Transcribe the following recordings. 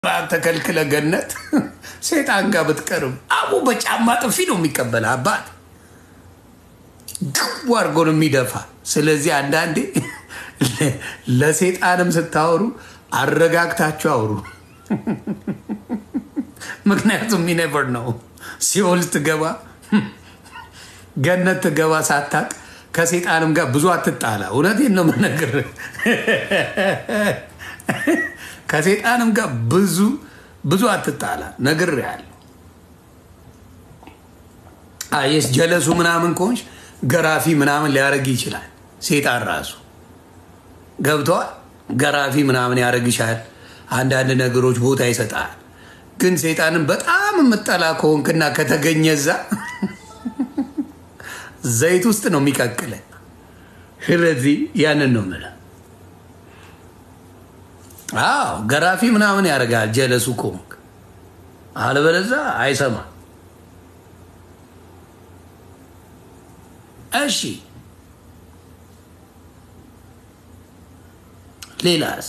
ተከልክለ ገነት ሴጣን ጋር ብትቀርብ አቡ በጫማ ጥፊ ነው የሚቀበል አባት ግው አድርጎ ነው የሚደፋ። ስለዚህ አንዳንዴ ለሴጣንም ስታወሩ አረጋግታችሁ አውሩ። ምክንያቱም ሚኔቨር ነው ሲኦል ትገባ ገነት ትገባ ሳታቅ ከሴጣንም ጋር ብዙ አትጣላ። እውነቴን ነው የምነግርህ። ከሴጣንም ጋር ብዙ ብዙ አትጣላ። ነግሬሃለሁ። አየስ ጀለሱ ምናምን ከሆንሽ ገራፊ ምናምን ሊያደርግ ይችላል። ሴጣን ራሱ ገብተዋል። ገራፊ ምናምን ያደርግሻል። አንዳንድ ነገሮች ቦታ ይሰጣል። ግን ሴጣንን በጣም የምጠላ ከሆንክና ከተገኘ እዛ ዘይት ውስጥ ነው የሚቀቅለን። ስለዚህ ያንን ነው የምልህ። አዎ ገራፊ ምናምን ያደርጋል ጀለሱ ከሆንክ፣ አለበለዛ አይሰማም። እሺ ሌላስ?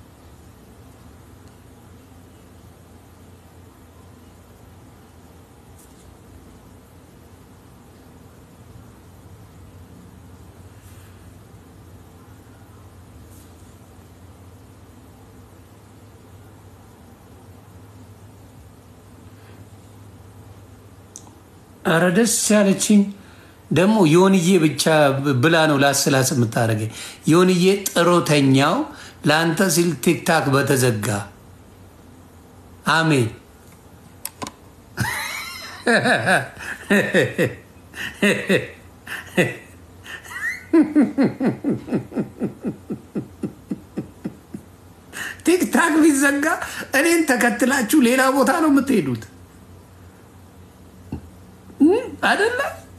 ኧረ ደስ ያለችኝ ደግሞ ዮንዬ ብቻ ብላ ነው ላስላስ የምታደርገኝ። ዮንዬ ጥሮተኛው ለአንተ ሲል ቲክታክ በተዘጋ አሜን። ቲክታክ ቢዘጋ እኔን ተከትላችሁ ሌላ ቦታ ነው የምትሄዱት አይደለ?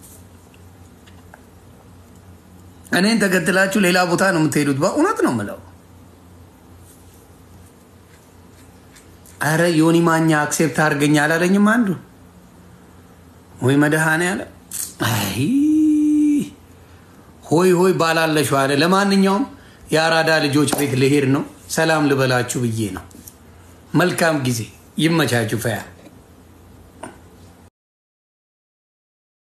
እኔን ተከትላችሁ ሌላ ቦታ ነው የምትሄዱት። በእውነት ነው የምለው። አረ ዮኒ ማኛ አክሴፕት አድርገኝ አላለኝም አንዱ ወይ መድኃኔዓለም አይ ሆይ ሆይ ባላለሽው አለ። ለማንኛውም የአራዳ ልጆች ቤት ልሄድ ነው። ሰላም ልበላችሁ ብዬ ነው። መልካም ጊዜ ይመቻችሁ። ፈያ